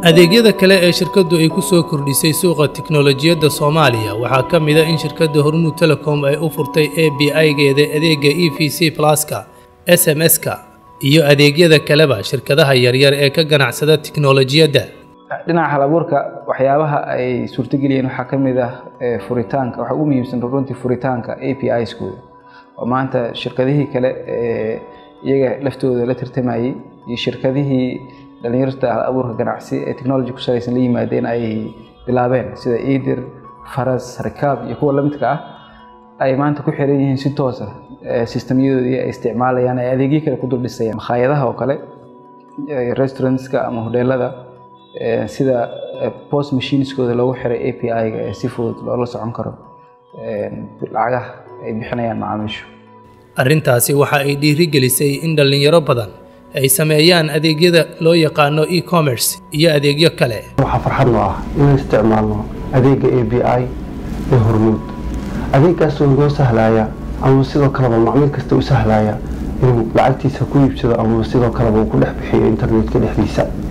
adeegyada kale ee shirkaddu ay ku soo kordhisay suuqa tiknolojiyadda soomaaliya waxaa ka mid a in shirkadda hormuud telecom ay u furtay a b i-geeda adeegga e v c pluska s m s-ka iyo adeegyada kaleba shirkadaha yaryar ee ka ganacsada tiknolojiyadda dhinaca halabuurka waxyaabaha ay suurtageliyeen waxaa ka mid ah furitaanka waxaa ugu muhiimsan runtii furitaanka a p i skooda oo maanta shirkadihii kale ee iyaga laftooda la tartamayey iyo shirkadihii dhalinyarta halabuurka ganacsi ee technology ku salaysan la yimaadeen ay bilaabeen sida idir faras rikaab iyo kuwa lamidka ah ay maanta ku xiran yihiin si toosa sistemyadoodii ay isticmaalayaan ay adeegyo kale ku duldhisayaan makhaayadaha oo kale restaurantska ama hodheelada sida post machineskooda loogu xiray a p i-ga ee si fudud loola socon karo lacagaha ay bixinayaan macaamiishu arrintaasi waxa ay dhiirigelisay in dhallinyaro badan ay sameeyaan adeegyada loo yaqaano e-commerce iyo adeegyo kale waxaa farxad noo ah inaan isticmaalno adeegga a b i ee hormuud adeeggaasoo noo sahlaya ama sidoo kaleba macmiil kasta u sahlaya inuu lacagtiisa ku iibsado ama sidoo kaleba uu ku dhex bixiyo internetka dhexdiisa